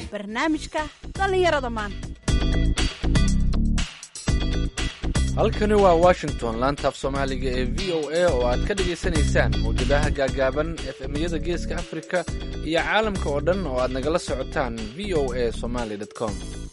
barnaamijka dhallinyarada maanta halkani waa washington laantaaf soomaaliga ee v o a oo aad ka dhagaysanaysaan mawjadaha gaagaaban efemyada geeska afrika iyo caalamka oo dhan oo aad nagala socotaan v o a somaly com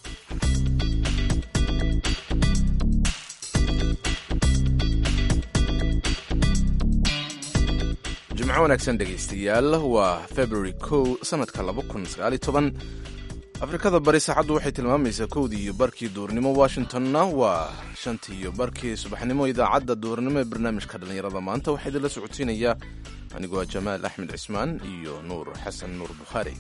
jimco wanaagsan dhegaystayaal waa february kow sanadka afrikada bari saacaddu waxay tilmaamaysaa kowdii iyo barkii duurnimo washingtonna waa shantii iyo barkii subaxnimo idaacadda duurnimo ee barnaamijka dhallinyarada maanta waxaa idinla socodsiinayaa anigoo ah jamaal axmed cismaan iyo nuur xasan nuur bukhaari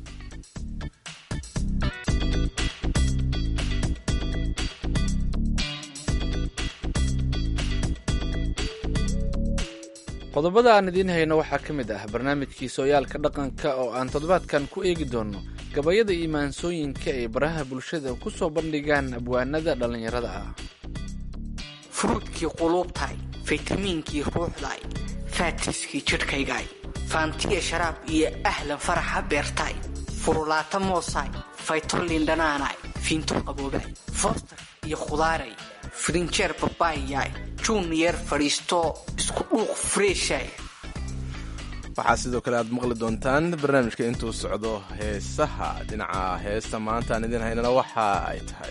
qodobada aan idiin hayno waxaa ka mid ah barnaamijkii sooyaalka dhaqanka oo aan toddobaadkan ku eegi doonno gabayada iyo maansooyinka ay baraha bulshada ku soo bandhigaan abwaanada dhallinyarada ah furuudkii quluubtahay faytamiinkii ruuxdaay faatiskii jidhkaygaay faantiya sharaab iyo ahlan faraxa beertaay furulaata moosaay faytolin dhanaanaay fiinto qaboobaay foostar iyo khudaaray firinjeer babaayaay juniyer fadhiisto isku dhuuq freeshay waxaa sidoo kale aad maqli doontaan barnaamijka intuu socdo heesaha dhinaca heesta maanta aan idiin haynana waxa ay tahay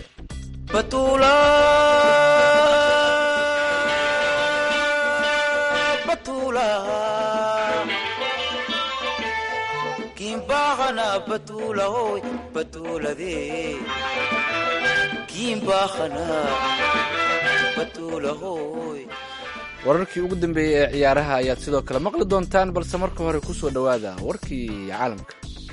wararkii ugu dambeeyey ee ciyaaraha ayaad sidoo kale maqli doontaan balse marka hore ku soo dhowaada warkii caalamka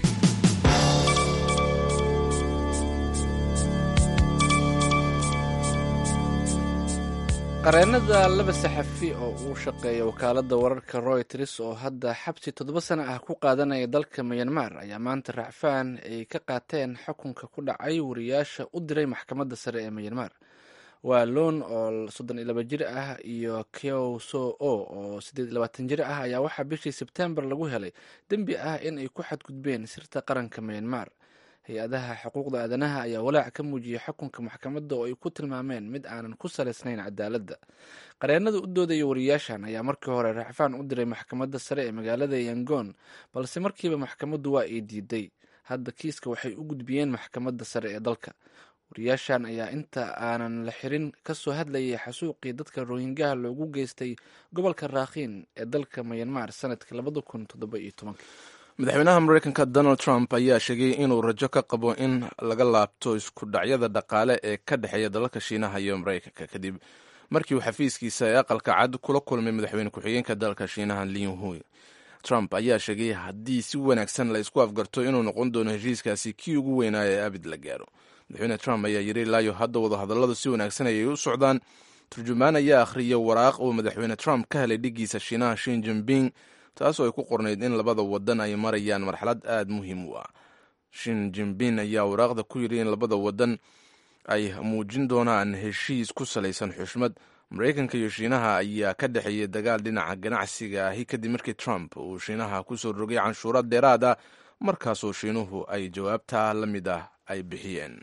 qareenada laba saxafi oo uu shaqeeya wakaaladda wararka royters oo hadda xabsi toddoba sano ah ku qaadanaya dalka myanmar ayaa maanta racfaan ay ka qaateen xukunka ku dhacay wariyaasha u diray maxkamadda sare ee myanmar waa loon oo soddon iyo laba jir ah iyo kyow so o oo siddeed iyo labaatan jir ah ayaa waxaa bishii sebtembar lagu helay dembi ah in ay ku xadgudbeen sirta qaranka myanmar hay-adaha xuquuqda aadanaha ayaa walaac ka muujiyay xukunka maxkamadda oo ay ku tilmaameen mid aanan ku salaysnayn cadaaladda qareenada u doodaya wariyaashan ayaa markii hore racfaan u diray maxkamadda sare ee magaalada yangon balse markiiba maxkamaddu waa ay diiday hadda kiiska waxay u gudbiyeen maxkamadda sare ee dalka wariyaashan ayaa inta aanan la xirin kasoo hadlayay xasuuqii dadka rohingaha loogu geystay gobolka raakhiin ee dalka myanmar sanadkii labada kun toddoba iyo tobanka madaxweynaha mareykanka donald trump ayaa sheegay inuu rajo ka qabo in laga laabto isku dhacyada dhaqaale ee ka dhexeeya dalalka shiinaha iyo mareykanka kadib markii uu xafiiskiisa ee aqalka cad kula kulmay madaxweyne ku-xigeenka dalka shiinaha liinhui trump ayaa sheegay haddii si wanaagsan la isku afgarto inuu noqon doono heshiiskaasi kii ugu weynaa ee abid la gaaro madaxweyne trump ayaa yiri ilaayo hadda wadahadalladu si wanaagsan ayay u socdaan turjumaan ayaa akhriyay waraaq uu madaxweyne trump ka helay dhigiisa shiinaha shin jinping taasoo ay ku qornayd in labada wadan ay marayaan marxalad aada muhiim u ah shin jinping ayaa waraaqda ku yidhi in labada wadan ay muujin doonaan heshiis ku salaysan xushmad mareykanka iyo shiinaha ayaa ka dhexeeyay dagaal dhinaca ganacsiga ahi kadib markii trump uu shiinaha kusoo rogay canshuura dheeraad ah markaasoo shiinuhu ay jawaabtaa la mid ah ay bixiyeen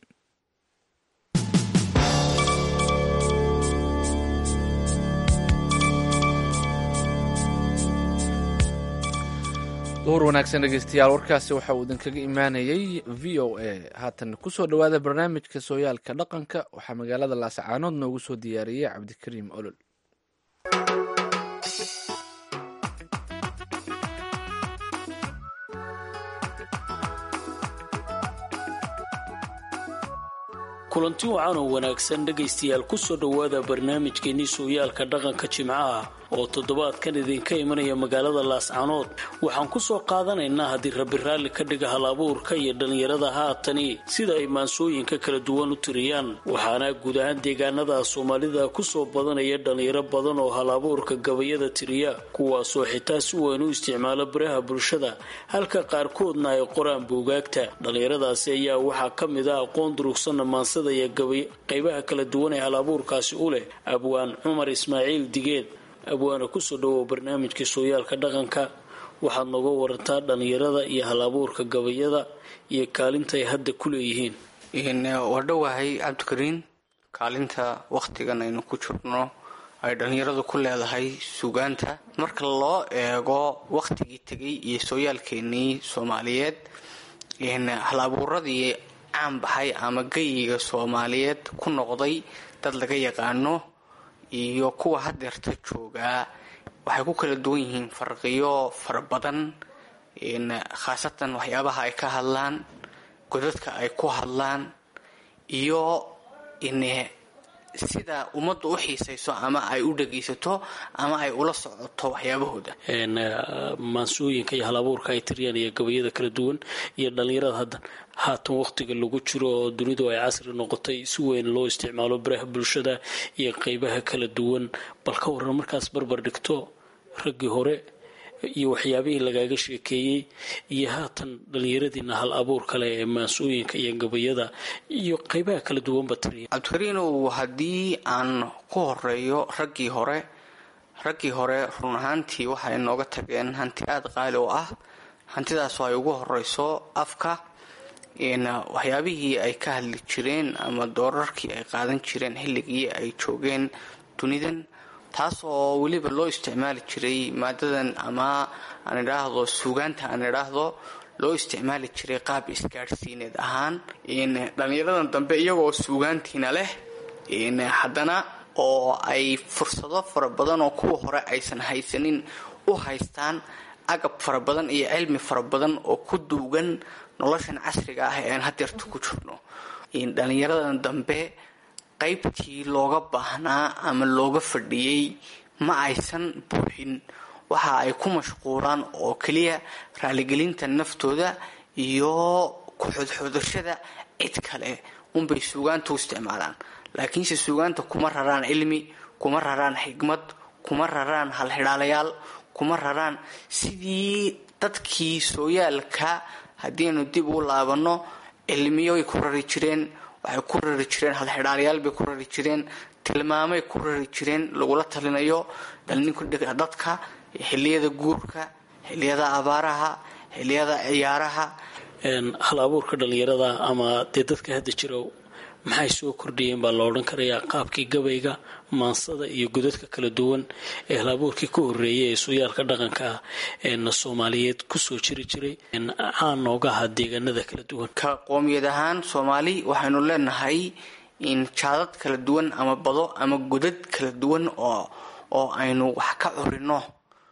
duhur wanaagsan dhegeystayaal warkaasi waxa uu idinkaga imaanayay v o a haatan kusoo dhowaada barnaamijka sooyaalka dhaqanka waxaa magaalada laascaanood noogu soo diyaariyey cabdikariim olol kulanti wacan oo wanaagsan dhegaystayaal kusoo dhowaada barnaamijkeenii sooyaalka dhaqanka jimcaha oo toddobaadkan idinka imanaya magaalada laascanood waxaan ku soo qaadanaynaa haddii rabbi raalli ka dhiga hal abuurka iyo dhallinyarada haatani sida ay maansooyinka kala duwan u tiriyaan waxaana guud ahaan deegaanada soomaalida kusoo badanaya dhallinyaro badan oo hal abuurka gabayada tiriya kuwaasoo xitaa si weyn u isticmaala baraha bulshada halka qaarkoodna ay qoraan buugaagta dhallinyaradaasi ayaa waxaa ka mid ah aqoon durugsanna maansada iyo qaybaha kala duwan ee hal abuurkaasi u leh abwaan cumar ismaaciil digeed abwaana kusoo dhawow barnaamijka sooyaalka dhaqanka waxaad nooga warantaa dhallinyarada iyo hal-abuurka gabayada iyo kaalinta ay hadda ku leeyihiin waa dhowahay cabdikariin kaalinta wakhtigan aynu ku jirno ay dhallinyaradu ku leedahay sugaanta marka loo eego wakhtigii tegay iyo sooyaalkeenii soomaaliyeed hal-abuuradii caan baxay ama geyiga soomaaliyeed ku noqday dad laga yaqaano iyo kuwa hadeerta joogaa waxay ku kala duwan yihiin farqiyo fara badan khaasatan waxyaabaha ay ka hadlaan godadka ay ku hadlaan iyo sida ummaddu u xiisayso ama ay u dhagaysato ama ay ula socoto waxyaabahooda maansooyinka iyo hal-abuurka ay tiriyaan iyo gabayada kala duwan iyo dhallinyarada haddan haatan wakhtiga lagu jiro oo dunidu ay casri noqotay si weyn loo isticmaalo baraha bulshada iyo qeybaha kala duwan bal ka waran markaas barbar dhigto raggii hore iyo waxyaabihii lagaaga sheekeeyey iyo haatan dhallinyaradiina hal abuur kale ee maansooyinka iyo gabayada iyo qeybaha kala duwanba tiriya cabdikariinow haddii aan ku horeeyo raggii hore raggii hore run ahaantii waxay nooga tageen hanti aada qaali oo ah hantidaasoo ay ugu horeyso afka waxyaabihii ay ka hadli jireen ama doorarkii ay qaadan jireen xilligii ay joogeen dunidan taas oo weliba loo isticmaali jiray maadadan ama aan idhaahdo suugaanta aan idhaahdo loo isticmaali jiray qaab isgaadhsiineed ahaan dhallinyaradan dambe iyagoo suugaantiina leh haddana oo ay fursado fara badan oo kuwa hore aysan haysanin u haystaan agab fara badan iyo cilmi fara badan oo ku duugan noloshan casriga ah ee aan hadeerta ku jirno dhallinyaradan dambe qaybtii looga baahnaa ama looga fadhiyey ma aysan buuxin waxa ay ku mashquulaan oo keliya raaligelinta naftooda iyo ku-xodxodashada cid kale unbay suugaanta u isticmaalaan laakiinse suugaanta kuma raraan cilmi kuma raraan xigmad kuma raraan halxidhaalayaal kuma raraan sidii dadkii sooyaalka haddiinu dib u laabanno cilmiyoay ku rari jireen waxay ku rari jireen halxidhaalayaal bay ku rari jireen tilmaamay ku rari jireen lagula talinayo dadka xiliyada guurka xiliyada abaaraha xiliyada ciyaaraha hal abuurka dhallinyarada ama dee dadka hadda jira maxay soo kordhiyeen baa la odhan karayaa qaabkii gabayga maansada iyo godadka kala duwan ee hal abuurkii ka horeeyay ee sooyaalka dhaqanka ah eena soomaaliyeed kusoo jiri jiray caan nooga ahaa deegaanada kala duwan ka qoomiyad ahaan soomaali waxaynu leenahay in jaadad kala duwan ama bado ama godad kala duwan oo oo aynu wax ka curino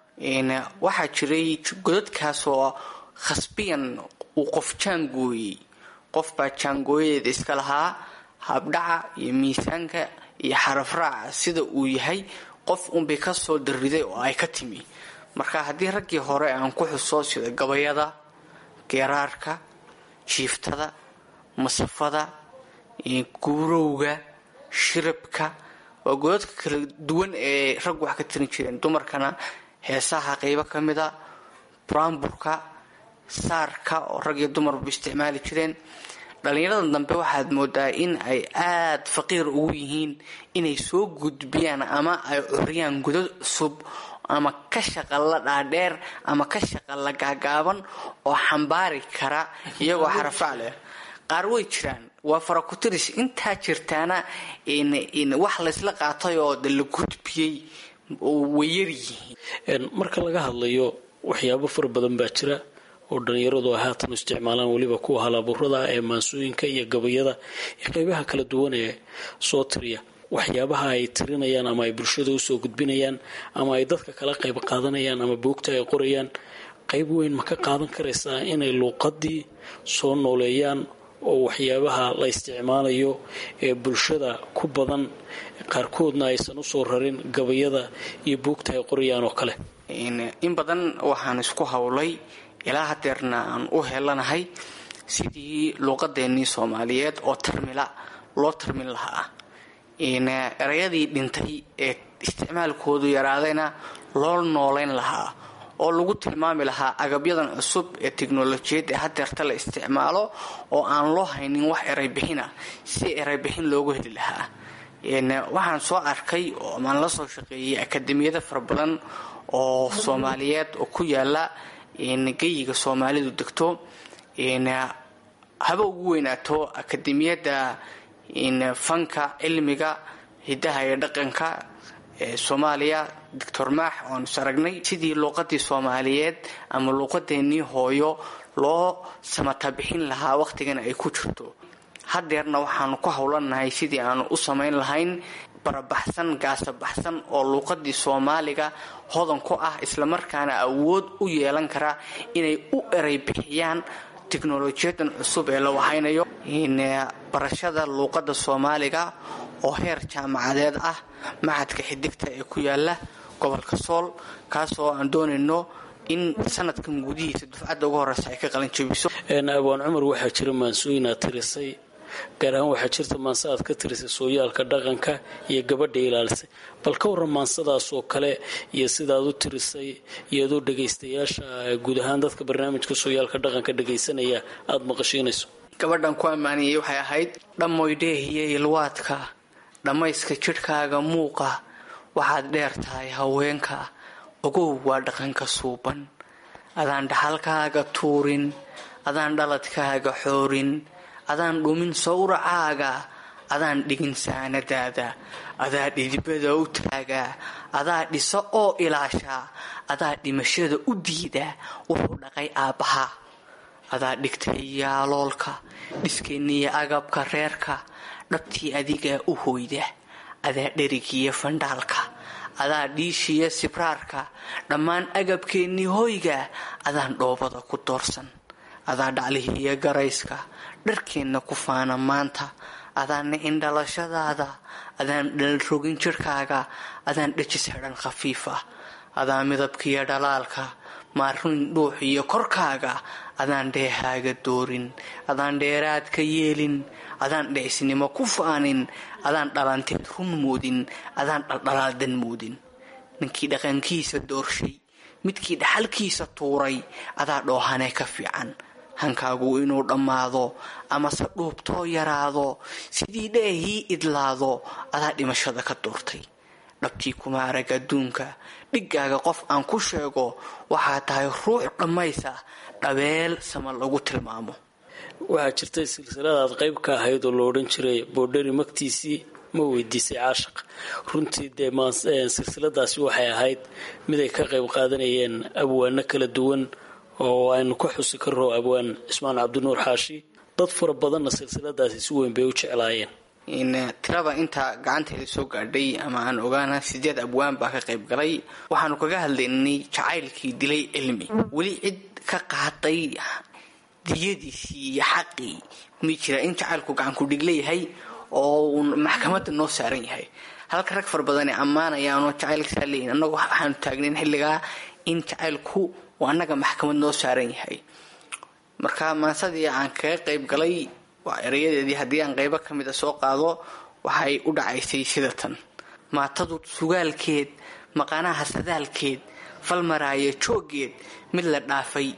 waxaa jiray godadkaasoo khasbiyan uu qof jaangooyey qof baa jaangooyadeeda iska lahaa habdhaca iyo miisaanka iyo xarafraaca sida uu yahay qof unbay ka soo dariday oo ay ka timi marka haddii raggii hore aan ku xuso sida gabayada geeraarka jiiftada masafada guurowga shirabka waa godadka kala duwan ee raggu wax ka tirin jireen dumarkana heesaha qeybo ka mida buraamburka saarka oo rag iyo dumarba isticmaali jireen dhallinyarada dambe waxaad moodaa in ay aada faqiir ugu yihiin inay soo gudbiyaan ama ay curiyaan godad cusub ama ka shaqalla dhaadheer ama ka shaqalla gaagaaban oo xambaari kara iyagoo xarafrac leh qaar way jiraan waa farakutiris intaa jirtaana wax laysla qaatay oo de la gudbiyey way yaryihiin marka laga hadlayo waxyaabo fara badan baa jira oo dhallinyaradu ay haatan isticmaalaan weliba kuwa halabuurada ee maansooyinka iyo gabayada iyo qeybaha kala duwan ee soo tiriya waxyaabaha ay tirinayaan ama ay bulshada usoo gudbinayaan ama ay dadka kala qayb qaadanayaan ama buugta ay qorayaan qayb weyn ma ka qaadan karaysaa inay luuqadii soo nooleeyaan oo waxyaabaha la isticmaalayo ee bulshada ku badan qaarkoodna aysan usoo rarin gabayada iyo buugta ay qorayaan oo kale in badan waxaan isku howlay ilaa hadeerna aan u helanahay sidii luuqadeennii soomaaliyeed oo tarmila loo tarmin lahaa erayadii dhintay ee isticmaalkoodu yaraadayna loo nooleyn lahaa oo lagu tilmaami lahaa agabyadan cusub ee teknolojiyad ee hadeerta la isticmaalo oo aan loo haynin wax eraybixina si eraybixin loogu heli lahaa waxaan soo arkay oo maan la soo shaqeeyey akademiyada fara badan oo soomaaliyeed oo ku yaala geyiga soomaalidu degto haba ugu weynaato akademiyadda fanka cilmiga hidaha iyo dhaqanka ee soomaaliya doctor maax oanu is aragnay sidii luuqadii soomaaliyeed ama luuqadeenii hooyo loo samatabixin lahaa wakhtigana ay ku jirto hadeerna waxaanu ku howlanahay sidii aanu u samayn lahayn barabaxsan gaasabaxsan oo luuqadii soomaaliga hodan ku ah islamarkaana awood u yeelan kara inay u eray bixiyaan teknolojiyadan cusub ee la wahaynayo barashada luuqada soomaaliga oo heer jaamacadeed ah macadka xidigta ee ku yaala gobolka sool kaasoo aan doonayno in sanadkan gudihiisa dufcadda ugu horeysa ay ka qalin jabiso abwaan cumar waxaa jira maansooyinaad tirisay gaar ahaan waxaa jirta maanse aad ka tirisay sooyaalka dhaqanka iyo gabadha ilaalisay bal ka warran maansadaasoo kale iyo sidaad u tirisay iyadoo dhagaystayaasha guud ahaan dadka barnaamijka sooyaalka dhaqanka dhagaysanaya aada maqashiinayso gabadhan ku ammaaniyey waxay ahayd dhammoydheehiyo ilwaadka dhammayska jidhkaaga muuqa waxaad dheer tahay haweenka ogow waa dhaqanka suuban adaan dhaxalkaaga tuurin adaan dhaladkaaga xoorin adaan dhumin sawracaaga adaan dhigin saanadaada adaa dhidibada u taagaa adaa dhisa oo ilaashaa adaa dhimashada u diida wuxuu dhaqay aabbaha adaa dhigtay yaaloolka dhiskeenniya agabka reerka dhabtii adigaa u hoyda adaa dherigiya fandhaalka adaa dhiishiya sibraarka dhammaan agabkeennii hoyga adaan dhoobada ku doorsan adaa dhaclihiiya garayska dharkeenna ku faana maanta adaan nicin dhalashadaada adaan dhalrogin jidhkaaga adaan dhejis xidhan khafiif ah adaa midabkiiyo dhalaalka maarin dhuux iyo korkaaga adaan dheehaaga doorin adaan dheeraadka yeelin adaan dhicisnimo ku faanin adaan dhalanteed run moodin adaan dhaldhalaaldan moodin ninkii dhaqankiisa doorshay midkii dhaxalkiisa tuuray adaa dhoohanee ka fiican hankaagu inuu dhammaado amase dhuubtoo yaraado sidii dheehii idlaado adaa dhimashada ka doortay dhabtii kuma arag adduunka dhiggaaga qof aan ku sheego waxaa tahay ruux dhammaysa dhabeel sama lagu tilmaamo waxaa jirtay silsiladaad qayb ka ahayd oo lo odhan jiray boodhari magtiisii ma weydiisay caashaq runtii dee silsiladaasi waxay ahayd mid ay ka qayb qaadanayeen abwaano kala duwan oo aynu ka xusi karro abwaan cismaan cabdinuur xaashi dad fara badanna silsiladaasi si weyn bay u jeclaayeen tirada inta gacanteeda soo gaadhay ama aan ogaana sideed abwaan baa ka qayb galay waxaanu kaga hadlaynay jacaylkii dilay cilmi weli cid ka qaaday diyadiisii iyo xaqii mi jira in jacaylku gacankudhig leeyahay oo uu maxkamadda noo saaran yahay halka rag fara badan ay ammaanayaanoo jacaylkasaa leeyihin annagu waxaanu taagnayn xilligaa in jacaylku uu annaga maxkamad noo saaran yahay marka maansadii aan kaga qayb galay waa erayadeedii haddii aan qaybo ka mid a soo qaado waxay u dhacaysay sida tan maatadu sugaalkeed maqanaha sadaalkeed falmaraaya jooggeed mid la dhaafay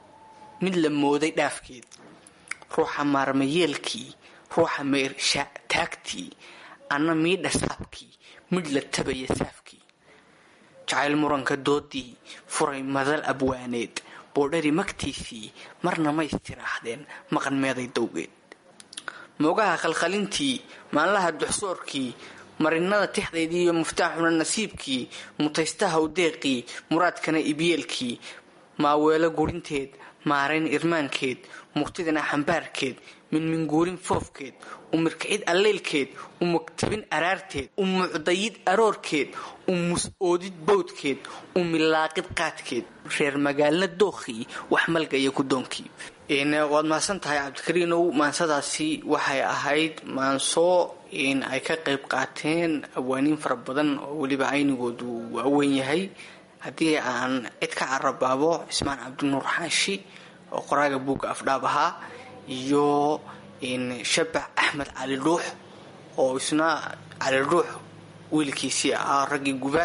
mid la mooday dhaafkeed ruuxa maarmayeelkii ruuxa meersha taagtii anna miidha saabkii midh la tabaya saafkii jacayl muranka doodii furay madal abwaaneed boodhari magtiisii marna maystiraahdeen maqan meeday dowgeed moogaha khalkhalintii maanlaha duxsoorkii marinada tixdaydii iyo muftaaxuna nasiibkii mutaystaha udeeqii muraadkana ibyeelkii maaweelo gurinteed maarayn irmaankeed murtidana xambaarkeed minminguurin foofkeed u mirkicid alleylkeed u magtabin araarteed u mucdayid aroorkeed u mus-oodid bowdkeed u milaaqid qaadkeed reer magaalna dookhii wax malgaya gudoonkii waad mahadsan tahay cabdikariinow maansadaasi waxay ahayd maanso ay ka qayb qaateen abwaaniin fara badan oo weliba aynigoodu waaweyn yahay haddii aan cid ka carabaabo cismaan cabdinuur xaashi oo qoraaga buugga afdhaab ahaa iyo shabax axmed cali dhuux oo isna cali dhuux wiilkiisii ahaa raggii guba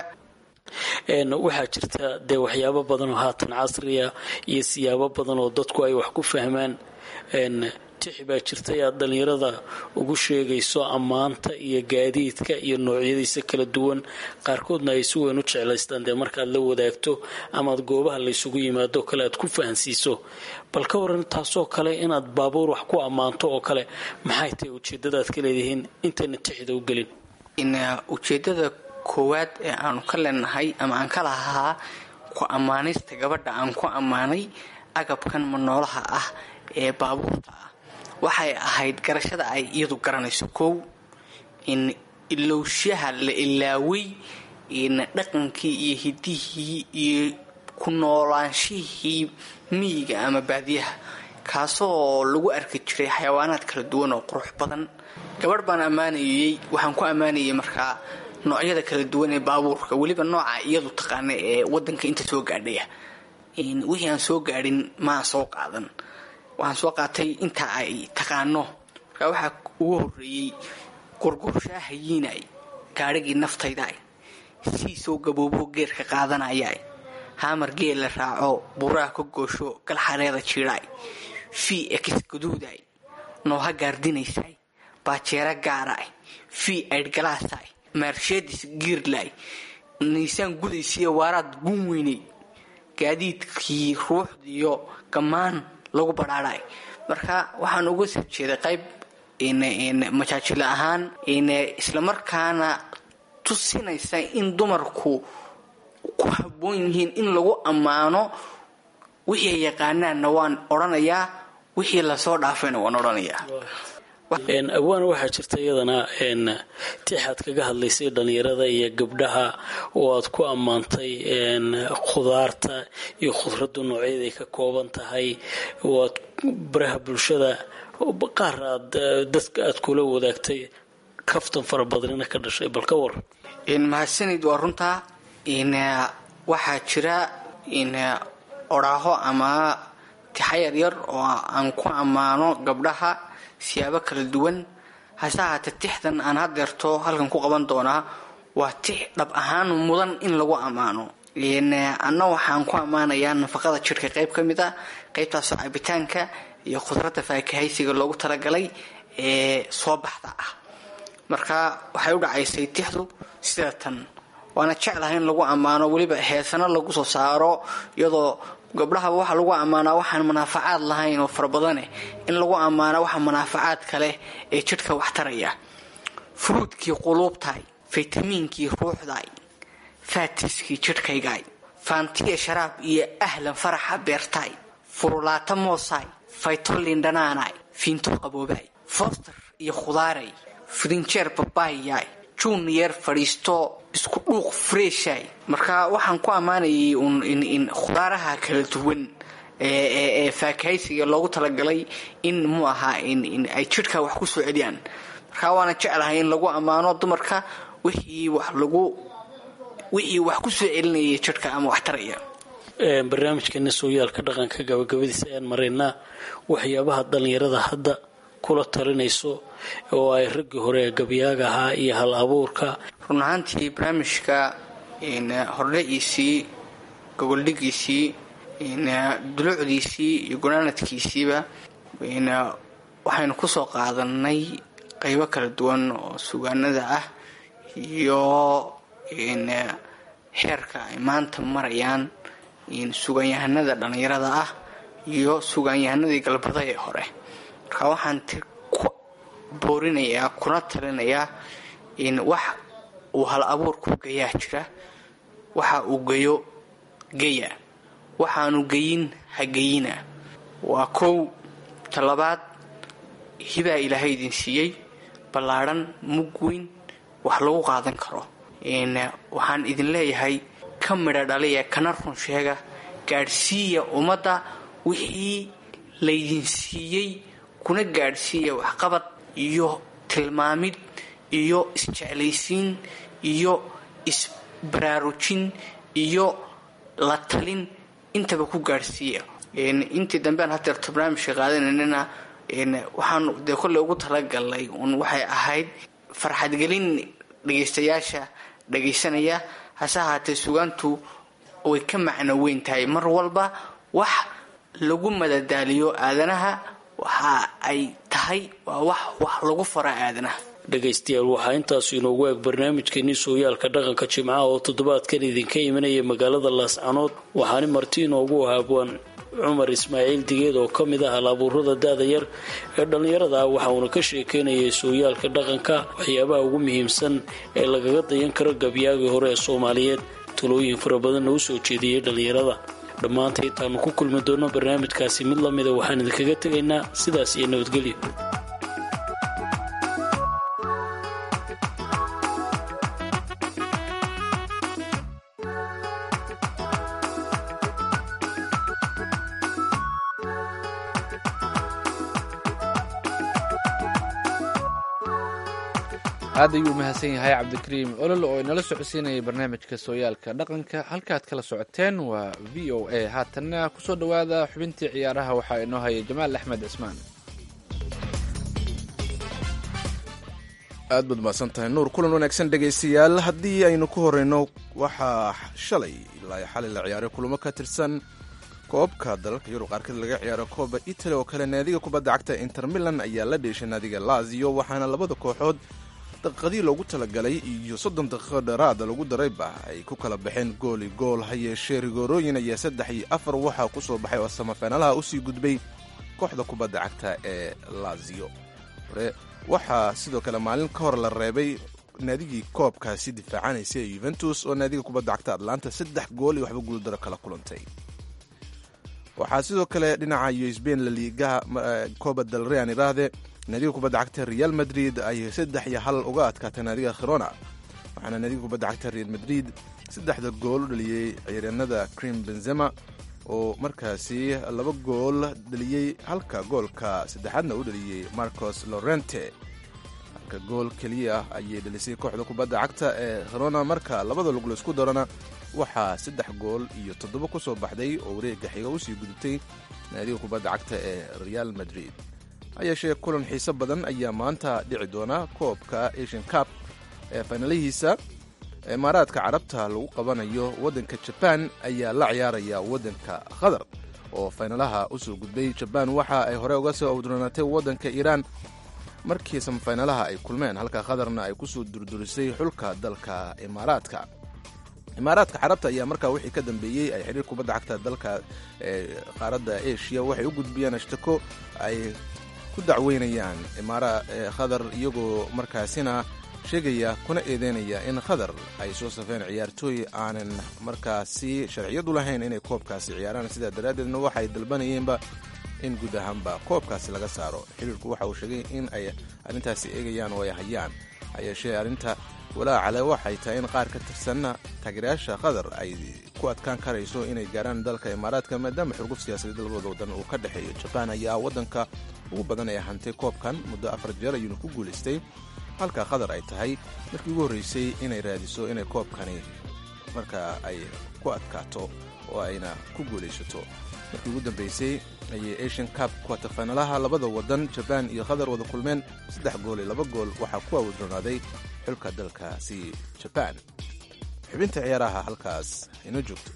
waxaa jirta dee waxyaabo badan oo haatan casriya iyo siyaabo badan oo dadku ay wax ku fahmaan tix baa jirtay aad dhallinyarada ugu sheegayso ammaanta iyo gaadiidka iyo noocyadiisa kala duwan qaarkoodna ay si weyn u jeclaystaan dee markaad la wadaagto amaad goobaha laysugu yimaado kale aad ku fahansiiso bal ka waran taasoo kale inaad baabuur wax ku ammaanto oo kale maxay tahay ujeedadaad ka leedihiin intayna tixda u gelin ujeedada koowaad ee aanu ka leenahay ama aan ka lahaa ku ammaanista gabadha aan ku ammaanay agabkan manoolaha ah ee baabuurta ah waxay ahayd garashada ay iyadu garanayso kow in ilowshaha la ilaaway dhaqankii iyo hidihii iyo ku noolaanshihii miyiga ama baadiyaha kaasoo lagu arki jiray xayawaanaad kala duwan oo qurux badan gabadh baan ammaanayey waxaan ku ammaanayay markaa noocyada kala duwan ee baabuurka weliba nooca iyadu taqaana ee wadanka inta soo gaadhaya wixii aan soo gaadhin maa soo qaadan waxaan soo qaatay inta ay taqaano markaa waxaa ugu horeeyey gurgurshaahayinay gaadhigii naftayda siisoo gaboobo geerka qaadanaya haamar geel la raaco buraha ka goosho galxareeda jiidhay fii ex gaduuday nooha gaardinaysay baajeera gaaraay fii aydhgalaasay mersheedis giirlay niisaan gudaysiiyo waaraad guun weynay gaadiidkii ruuxdiiyo gammaan lagu badhaadhay marka waxaan uga soo jeeday qayb majaajilo ahaan islamarkaana tusinaysa in dumarku ku habboon yihiin in lagu ammaano wixii ay yaqaanaanna waan odhanayaa wixii lasoo dhaafayna waan odhanayaa abwaana waxaa jirta iyadana tixaad kaga hadlaysay dhallinyarada iyo gabdhaha oo aad ku ammaantay khudaarta iyo khudraddu noocyaday ka kooban tahay oo aad baraha bulshada qaar aad dadka aad kula wadaagtay kaftan fara badnina ka dhashay bal ka war mahadsanid waa runtaa waxaa jira odhaaho ama tixa yaryar oo aan ku ammaano gabdhaha siyaabo kala duwan hase ahaatee tixdan aan hadeerto halkan ku qaban doonaa waa tix dhab ahaan mudan in lagu ammaano anna waxaan ku ammaanayaa nafaqada jidhka qayb ka mid a qaybtaasoo cabitaanka iyo khudradda faakahaysiga loogu talagalay ee soo baxda ah marka waxay u dhacaysay tixdu sida tan waana jeclahay in lagu ammaano weliba heesano lagu soo saaro iyadoo gabdhahaba waxaa lagu ammaanaa waxaan manaafacaad lahayn oo fara badane in lagu ammaana waxa manaafacaad kale ee jidhka wax taraya furuudkii quluubtaay faytamiinkii ruuxdaay faatiskii jidhkaygaay faantiya sharaab iyo ahlan faraxa beertaay furulaata moosaay faytolin dhanaanaay fiinto qaboobaay foster iyo khudaaray frinjeer babaayyaay juniyer fadhiisto isku dhuuq freeshay marka waxaan ku ammaanayay in khudaaraha kala duwan ee faakahaysiga loogu talagalay in mu ahaa in ay jidhka wax kusoo celiyaan marka waana jeclahay in lagu ammaano dumarka wixii wax lagu wixii wax kusoo celinaya jidhka ama wax taraya barnaamijkeena sooyaalka dhaqanka gabagabadiisa ayaan maraynaa waxyaabaha dhallinyarada hadda kula talinayso oo ay raggii hore ee gabyaaga ahaa iyo hal abuurka run ahaantii barnaamijka hordhaciisii gogoldhigiisii dulucdiisii iyo gunaanadkiisiiba waxaynu kusoo qaadanay qaybo kala duwan oo sugaanada ah iyo heerka ay maanta marayaan sugaanyahanada dhallinyarada ah iyo sugaanyahanadii galbada ee hore marka waxaan ku boorinayaa kuna talinayaa in wax uu hal abuurku gayaa jira waxa uu geyo geya waxaanu geyin ha geyina waa kow talabaad hibaa ilaahay idin siiyey ballaadhan mug weyn wax lagu qaadan karo waxaan idin leeyahay ka midha dhaliya kana run sheega gaadhsiiya ummadda wixii laydin siiyey kuna gaadhsiiya waxqabad iyo tilmaamid iyo isjeclaysiin iyo isbaraarujin iyo la talin intaba ku gaadhsiiya intii dambean hadeerto barnaamijka qaadananana waxaanu dee kolley ugu talagalnay un waxay ahayd farxadgelin dhegaystayaasha dhagaysanaya hase ahaatee sugaantu way ka macno weyn tahay mar walba wax lagu madadaaliyo aadanaha waxa ay tahay waa wax wax lagu fara aadanaha dhegaystayaal waxaa intaasu inoogu eeg barnaamijkeenii sooyaalka dhaqanka jimcaha oo toddobaadkan idinka imanaya magaalada laascanood waxaani marti inoogu ahaabwaan cumar ismaaciil digeed oo ka mid ah hal-abuurada da-da yar ee dhallinyarada ah waxa uuna ka sheekeynayay sooyaalka dhaqanka waxyaabaha ugu muhiimsan ee lagaga dayan karo gabyaagii hore ee soomaaliyeed talooyin fara badanna u soo jeediyey dhallinyarada dhammaanta intaanu ku kulmi doonno barnaamijkaasi mid la mida waxaan idinkaga tegaynaa sidaas iyo nabadgelyo aad ayuu umahadsan yahay cabdikariim olol oo inala socodsiinayay barnaamijka sooyaalka dhaqanka halkaad kala socoteen waa v o a haatanna kusoo dhowaada xubintii ciyaaraha waxaa inoo haya jamaal axmed cismaan aad baad mahadsan tahay nuur kulan wanaagsan dhegaystayaal haddii aynu ku horeyno waxaa shalay ilaa xalay la ciyaaray kulamo ka tirsan koobka dalalka yurub qaarkeed laga ciyaaro kooba italy oo kale naadiga kubadda cagta inter milan ayaa la dheeshay naadiga lazio waxaana labada kooxood daqiiqadii loogu talagalay iyo soddon daqiiqo dheeraada lagu darayba ay ku kala baxeen gooli gool ha yeeshee rigoorooyin ayaa saddex iyo afar waxaa ku soo baxay oo samafenaalaha usii gudbay kooxda kubadda cagta ee lazio hore waxaa sidoo kale maalin ka hor la reebay naadigii koobkaasi difaacanaysa ee yuventus oo naadiga kubadda cagta atlanta saddex gool iyo waxba guuldaro kala kulantay waxaa sidoo kale dhinaca iyo sbain laliigaha coba del rean iraahde naadiga kubadda cagta real madrid ay saddex iyo hal uga adkaatay naadiga khirona waxaana naadiga kubadda cagta real madrid saddexda gool u dhaliyey ciyaaryaanada crim benzema oo markaasi laba gool dhaliyey halka goolka saddexaadna u dhaliyey marcos lorente halka gool keliya ayay dhalisay kooxda kubadda cagta ee khirona marka labada lug laisku darana waxaa saddex gool iyo toddoba ku soo baxday oo wareega xiga usii gudubtay naadiga kubadda cagta ee real madrid ha yeeshee kulan xiise badan ayaa maanta dhici doona koobka asian cup ee faynalihiisa imaaraadka carabta lagu qabanayo waddanka jabaan ayaa la ciyaaraya waddanka qatar oo faynalaha usoo gudbay jabaan waxa ay hore uga soo awduranaatay waddanka iiraan markii samafaynalaha ay kulmeen halka qatarna ay kusoo durdurisay xulka dalka imaaraadka imaaraadka carabta ayaa markaa wixii ka dambeeyey ay xiriir kubadda cagta dalka qaaradda asia waxay u gudbiyeen ashtako ay ku dacweynayaan imaara qatar iyagoo markaasina sheegaya kuna eedeynaya in qatar ay soo safeen ciyaartooy aanan markaasi sharciyadu lahayn inay koobkaasi ciyaaraan sidaa daraaddeedna waxay dalbanayeenba in guud ahaanba koobkaasi laga saaro xiriirku waxa uu sheegay in ay arrintaasi eegayaan oo ay hayaan ha yeeshee arrinta walaacale waxay tahay in qaar ka tirsanna taageerayaasha qatar ay ku adkaan karayso inay gaaraan dalka imaaraadka maadaama xurguf siyaasadeed labada wadan uu ka dhexeeyo jabaan ayaa waddanka ugu badan ee hantay koobkan muddo afar jeer ayuuna ku guulaystay halka qatar ay tahay markii ugu horreysay inay raadiso inay koobkani markaa ay ku adkaato oo ayna ku guulaysato markii ugu dambeysay ayay asian cup kuwatafaynalaha labada wadan jabaan iyo qatar wada kulmeen saddex gool iyo laba gool waxaa ku awdronaaday xulka dalkaasi jabaan xubinta ciyaaraha halkaas inoo joogto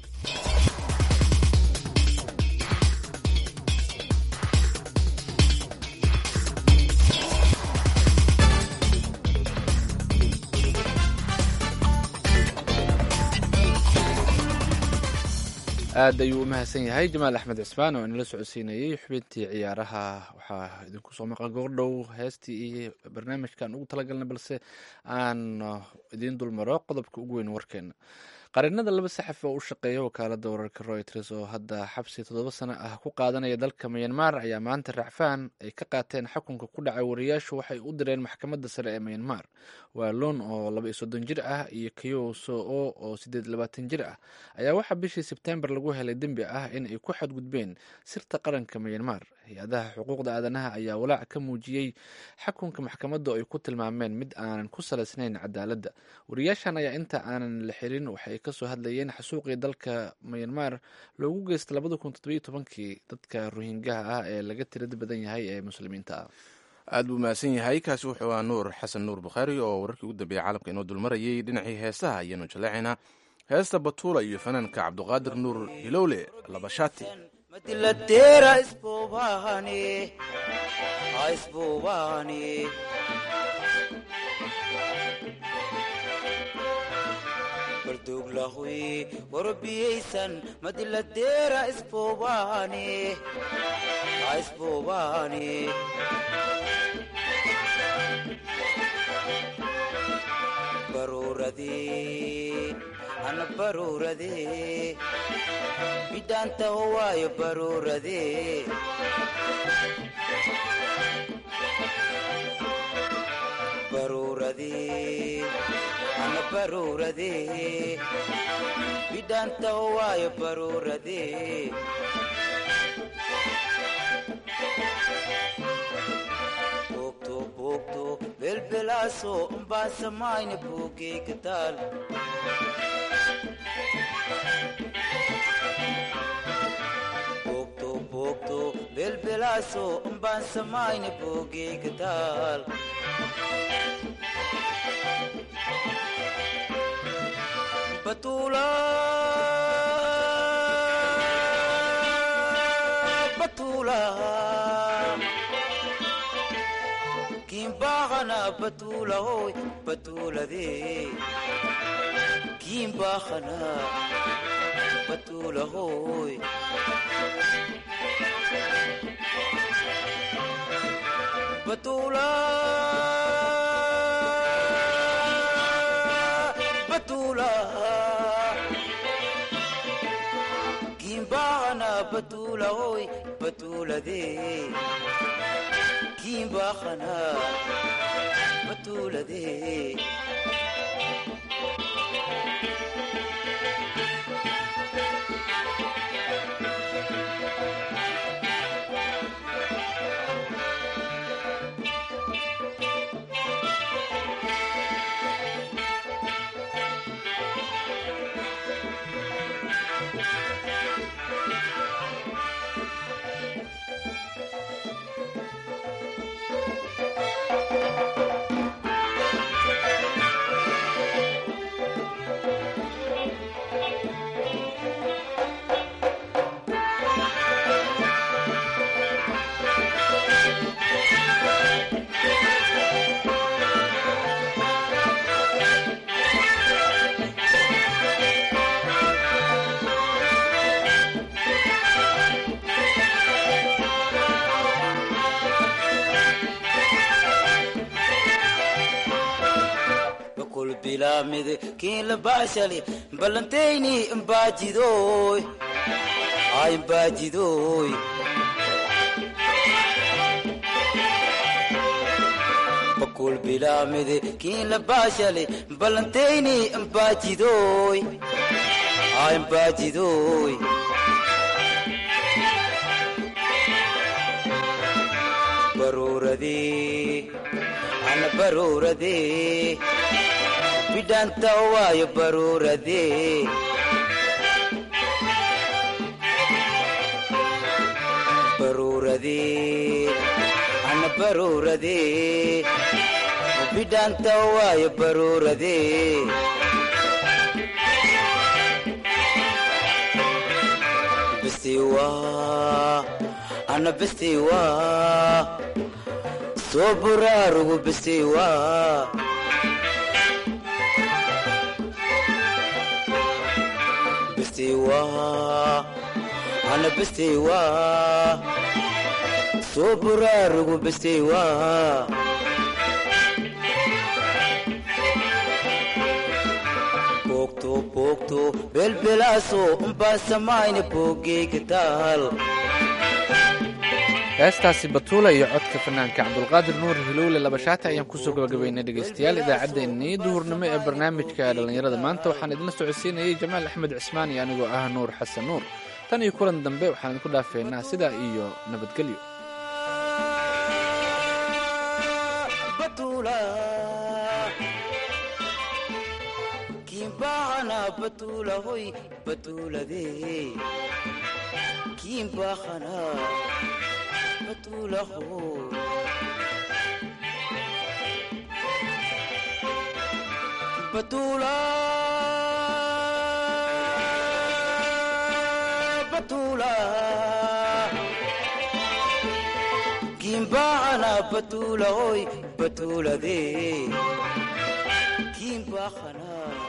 aad ayuu u mahadsan yahay jamaal axmed cismaan oo inala socodsiinayey xubintii ciyaaraha waxaa idinku soo maqan goordhow heestii iyo barnaamijkan ugu talagalna balse aan idiin dulmaro qodobka ugu weyn warkeena qarinada laba saxaf oo u shaqeeya wakaalada wararka royters oo hadda xabsi toddoba sano ah ku qaadanaya dalka myanmar ayaa maanta racfaan ay ka qaateen xukunka ku dhacay wariyaashu waxay u direen maxkamadda sare ee myanmar waa loon oo laba iyo soddon jir ah iyo kayo soo oo sideed labaatan jir ah ayaa waxaa bishii sebtembar lagu helay dembi ah in ay ku xadgudbeen sirta qaranka myanmar hay-adaha xuquuqda aadanaha ayaa walaac ka muujiyey xukunka maxkamadda oo ay ku tilmaameen mid aanan ku salaysnayn cadaaladda wariyaashan ayaa inta aanan la xirin waxay kasoo hadlayeen xasuuqii dalka myanmar loogu geystay labada kun toddobiyo tobankii dadka rohingaha ah ee laga tirada badan yahay ee muslimiinta ah aad buu mahadsan yahay kaasi wuxuu ahaa nuur xasan nuur bukhaari oo wararkii ugu dambeeyey caalamka inoo dulmarayay dhinacii heesaha ayaanu jaleecaynaa heesta batuula iyo fanaanka cabduqaadir nuur hilowle labashaati madilateera isbobahane isbobahane barduglahoy warbiyaysan madilateera isbobahane isbobahane baruurade ana baruurade bidhaanta howaayo baruurade baruurade ana baruurade bidhaanta howaayo baruurade boogto boogto belbelaaso umbaan samayna boogeyga taal boogto boogto belbelaaso umbaan samayna boogeyga taal batuula batuula kimbahana batula hoy batulade kimbahana batula hoy batula batula kimbahana batula hoy batulade kimbahana batulade bakul bilaamide kiin la baashali ballantayni imbaajidoy ay imbaajidoy bakul bilaamide kiin la baashali ballantayni imbaajidoy ay imbaajidoy baruuradii ana baruuradii bidhaanta waayo baruuradee baruuradee ana baruuradee bidhaanta waayo baruuradee bisiwa ana bisiwa soo buraarugu bisiwa bisiwa ana bisiwa soo buraarugu bisiwa boogto boogto belbelaaso umbaan samayna boogeyga taal heestaasi batuula iyo codka fanaanka cabdulqaadir nuur hilowle labashaata ayaan kusoo gabagabaynay dhegaystayaal idaacaddeenii duhurnimo ee barnaamijka dhallinyarada maanta waxaan idinla socodsiinayay jamaal axmed cismaan iyo anigoo ah nuur xasan nuur tan iyo kulan dambe waxaan idinku dhaafeynaa sidaa iyo nabadgelyo batula kimbahana batula hoy batulade kimbahana batula hoy batula batula batuula oy batuuladee kiin baaqanaa